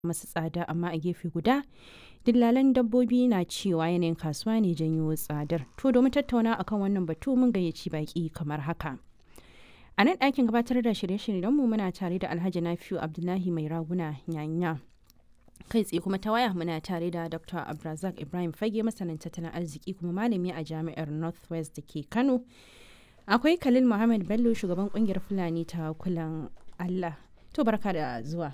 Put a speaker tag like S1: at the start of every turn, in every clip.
S1: masu tsada amma a gefe guda dillalan dabbobi na cewa yanayin kasuwa ne janyo tsadar to domin tattauna akan wannan batu mun gayyaci baki kamar haka a nan ɗakin gabatar da shirye-shiryen mu muna tare da alhaji nafiu abdullahi mai raguna nyanya kai tsaye kuma ta waya muna tare da dr abdulrazak ibrahim fage masanin tattalin arziki kuma malami a jami'ar northwest da ke kano akwai khalil muhammad bello shugaban kungiyar fulani ta kulan allah to barka da zuwa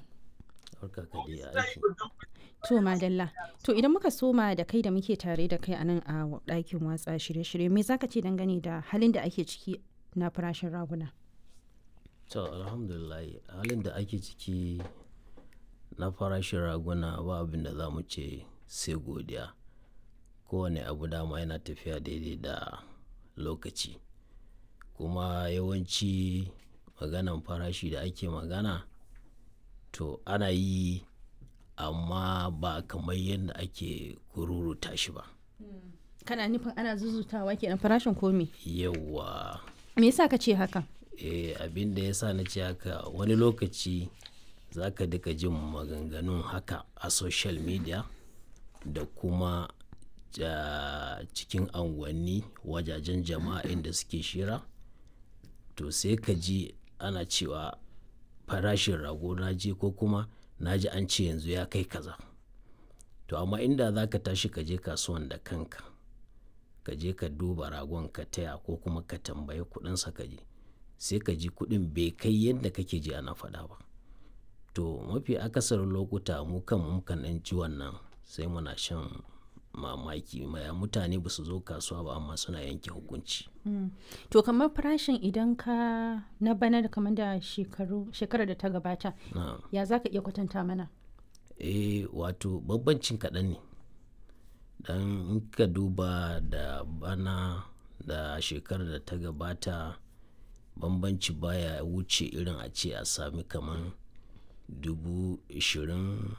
S1: to madalla to idan muka soma da kai da muke tare da kai a nan a ɗakin watsa shirye-shirye me zaka ce dangane da halin da ake ciki na farashin raguna
S2: to alhamdulillah halin da ake ciki na farashin raguna ba abin da za mu ce sai godiya kowane abu dama yana tafiya daidai da lokaci kuma yawanci maganan farashi da ake magana to ana yi amma ba kamar yadda ake kururuta shi ba
S1: kana nufin ana zuzutawa kenan farashin komi
S2: yawa
S1: me yasa ka ce haka
S2: eh abin da yasa na ce haka wani lokaci za ka duka jin maganganun haka a social media da kuma ja, cikin anguwanni wajajen jama'a inda suke shira to sai ka ji ana cewa farashin rago na je ko kuma na ji an ce yanzu ya kai kaza to amma inda za ka tashi ka je kasuwan da kanka ka je ka duba ragon ka taya ko kuma ka tambayi kudinsa ka je sai ka ji kudin bai kai yadda kake ji ana faɗa ba to mafi akasarin lokuta mu kan mukan ɗan ji wannan sai muna shan mamaki maya mutane ba su zo kasuwa ba amma suna yanke hukunci
S1: to kamar farashin idan ka na bana da kamar da shekaru shekarar da ta gabata
S2: na
S1: ya za ka iya kwatanta mana
S2: eh wato bambancin kaɗan ne dan in ka duba da bana da shekarar da ta gabata bambanci baya wuce irin a ce a sami kamar dubu ishirin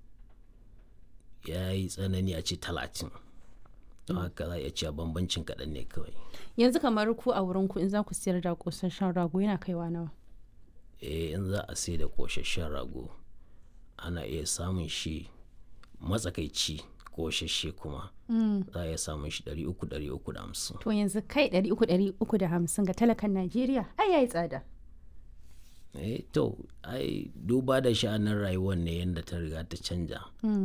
S2: ya yi tsanani a ce talatin don haka za a iya cewa bambancin kaɗan ne kawai
S1: yanzu kamar ku a wurin ku in za ku siyar da kosasshen rago yana kaiwa nawa
S2: eh in za a sai da ƙoshashen rago ana iya samun shi matsakaici ƙoshashe kuma za a iya samun shi 300-350
S1: to yanzu kai ɗari uku ɗari uku da hamsin ga talakan najeriya ai yayi tsada
S2: eh to ai duba da sha'anin rayuwar ne yadda ta riga ta canja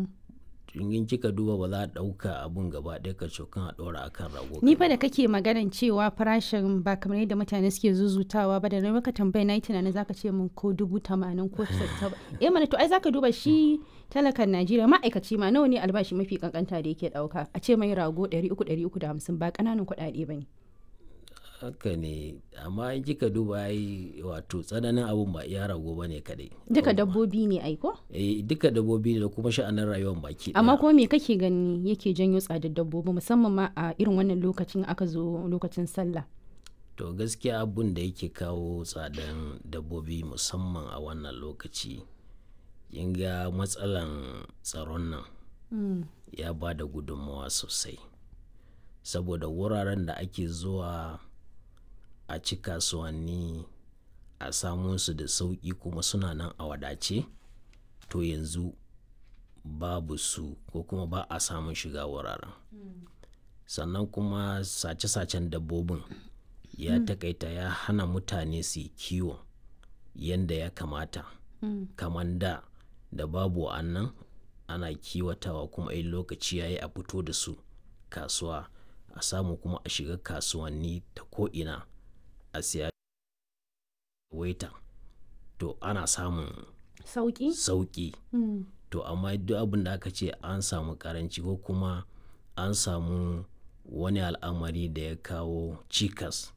S2: in kika duba ba za a ɗauka abun gaba ɗaya ka cokan a ɗora akan rago
S1: ni fa da kake maganan cewa farashin ba kamar yadda mutane suke zuzutawa ba da na maka tambaya na yi tunanin zaka ce min ko dubu tamanin ko sassa eh mana to ai zaka duba shi talakan najeriya ma'aikaci ma nawa ne albashi mafi kankanta da yake ɗauka a ce mai rago ɗari uku ɗari uku da hamsin ba ƙananan kuɗaɗe ba ne
S2: haka ne amma in kika duba ai wato tsananin abun ba iya rago ba ne kadai
S1: duka dabbobi ne ai ko
S2: eh duka dabbobi ne da kuma sha'anin rayuwar baki ɗaya.
S1: amma kuma me kake gani yake janyo tsadar dabbobi musamman ma a irin wannan lokacin aka zo lokacin sallah
S2: to gaskiya abun da yake kawo tsadan dabbobi musamman a wannan lokaci kin ga matsalan tsaron nan ya ba da gudunmawa sosai saboda wuraren da ake zuwa a ci kasuwanni a samun su da sauƙi kuma suna nan a wadace to yanzu babu su ko kuma ba a samun shiga wuraren sannan kuma sace-sacen dabbobin ya takaita ya hana mutane su yi kiwo yadda ya kamata kamar da da babu wa'annan ana kiwatawa kuma in lokaci ya yi a fito da su kasuwa a samu kuma a shiga kasuwanni ta ko'ina a siya waita to ana samun
S1: sauki
S2: sauki to amma duk abin da aka ce an samu karanci ko kuma an samu wani al'amari da ya kawo cikas